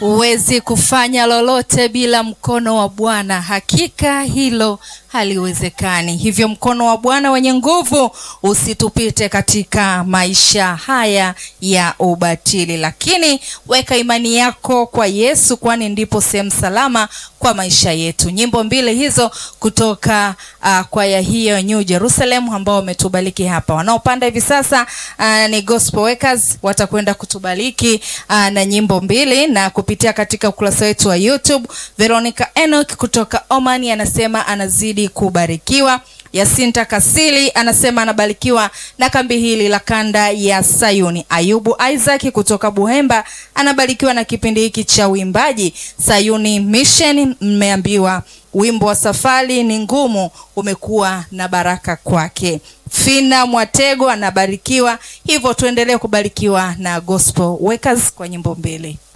Huwezi kufanya lolote bila mkono wa Bwana. Hakika hilo haliwezekani. Hivyo mkono wa Bwana wenye nguvu usitupite katika maisha haya ya ubatili, lakini weka imani yako kwa Yesu, kwani ndipo sehemu salama kwa maisha yetu. Nyimbo mbili hizo kutoka uh, kwaya hiyo New Jerusalem ambao wametubariki hapa. Wanaopanda hivi sasa uh, ni Gospel Workers watakwenda kutubariki uh, na nyimbo mbili na kupitia katika ukurasa wetu wa YouTube. Veronica Enoch kutoka Oman anasema anazidi kubarikiwa. Yasinta Kasili anasema anabarikiwa na kambi hili la kanda ya Sayuni. Ayubu Isaac kutoka Buhemba anabarikiwa na kipindi hiki cha uimbaji Sayuni Mission. Mmeambiwa wimbo wa safari ni ngumu umekuwa na baraka kwake. Fina Mwatego anabarikiwa, hivyo tuendelee kubarikiwa na Gospel Workers kwa nyimbo mbili.